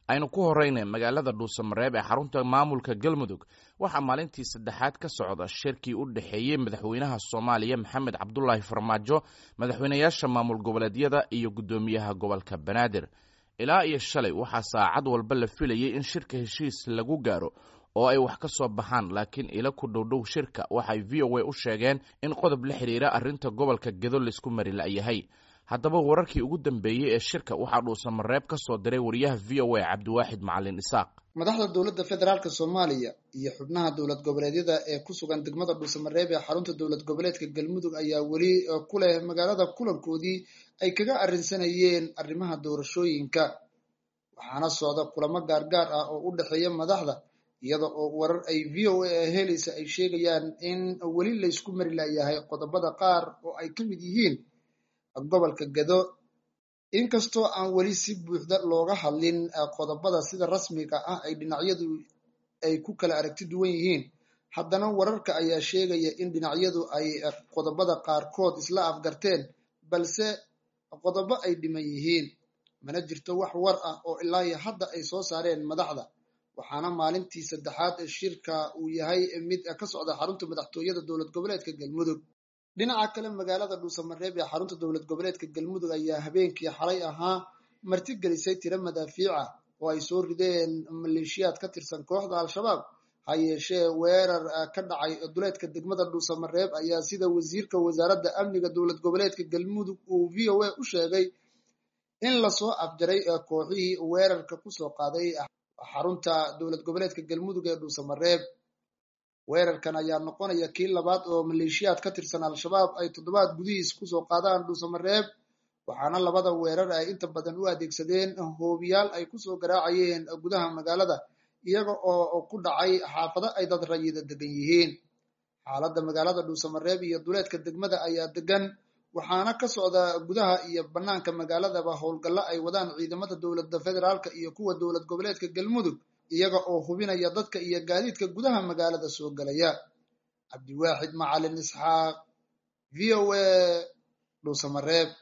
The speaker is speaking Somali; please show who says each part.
Speaker 1: aynu ku horeyna magaalada dhuusamareeb ee xarunta maamulka galmudug waxaa maalintii saddexaad ka socda shirkii u dhexeeyey madaxweynaha soomaaliya maxamed cabdulaahi farmaajo madaxweynayaasha maamul goboleedyada iyo guddoomiyaha gobolka banaadir ilaa iyo shalay waxaa saacad walba la filayay in shirka heshiis lagu gaaro oo ay wax ka soo baxaan laakiin ila ku dhowdhow shirka waxay v o a u sheegeen in qodob la xidhiira arrinta gobolka gedo laysku mari la'yahay haddaba wararkii ugu dambeeyey ee shirka waxaa dhuusamareeb ka soo diray wariyaha v o a cabdiwaaxid macalin isaaq
Speaker 2: madaxda dowladda federaalk soomaaliya iyo xubnaha dowlad goboleedyada ee ku sugan degmada dhuusamareeb ee xarunta dowlad goboleedka galmudug ayaa weli ku leh magaalada kulankoodii ay kaga arrinsanayeen arrimaha doorashooyinka waxaana socda kulamo gaargaar ah oo u dhexeeya madaxda iyada oo warar ay v o a helaysa ay sheegayaan in weli laysku mari layahay qodobada qaar oo ay ka mid yihiin gobolka gado inkastoo aan weli si buuxda looga hadlin qodobada sida rasmiga ah ay dhinacyadu ay ku kala aragti duwan yihiin haddana wararka ayaa sheegaya in dhinacyadu ay qodobada qaarkood isla afgarteen balse qodobo ay dhiman yihiin mana jirto wax war ah oo ilaa iyo hadda ay soo saareen madaxda waxaana maalintii saddexaad ee shirka uu yahay mid ka socda xarunta madaxtooyada dowlad goboleedka galmudug dhinaca kale magaalada dhuusamareeb ee xarunta dowlad goboleedka galmudug ayaa habeenkii xalay ahaa martigelisay tiro madaafiica oo ay soo rideen maleeshiyaad ka tirsan kooxda al-shabaab ha yeeshee weerar ka dhacay duleedka degmada dhuusamareeb ayaa sida wasiirka wasaaradda amniga dowlad goboleedka galmudug uu v o a u sheegay in lasoo afjaray kooxihii weerarka kusoo qaaday xarunta dowlad goboleedka galmudug ee dhuusamareeb weerarkan ayaa noqonaya kii labaad oo maleeshiyaad ka tirsan al-shabaab ay toddobaad gudihiis kusoo qaadaan dhuusamareeb waxaana labada weerar ay inta badan u adeegsadeen hoobiyaal ay kusoo garaacayeen gudaha magaalada iyaga oo ku dhacay xaafado ay dad rayida degan yihiin xaaladda magaalada dhuusamareeb iyo duleedka degmada ayaa degan waxaana ka socda gudaha iyo banaanka magaaladaba howlgallo ay wadaan ciidamada dowladda federaalka iyo kuwa dowlad goboleedka galmudug iyaga oo hubinaya dadka iyo gaadiidka gudaha magaalada soo gelaya cabdiwaaxid macalin isxaaq v o a dhuusamareeb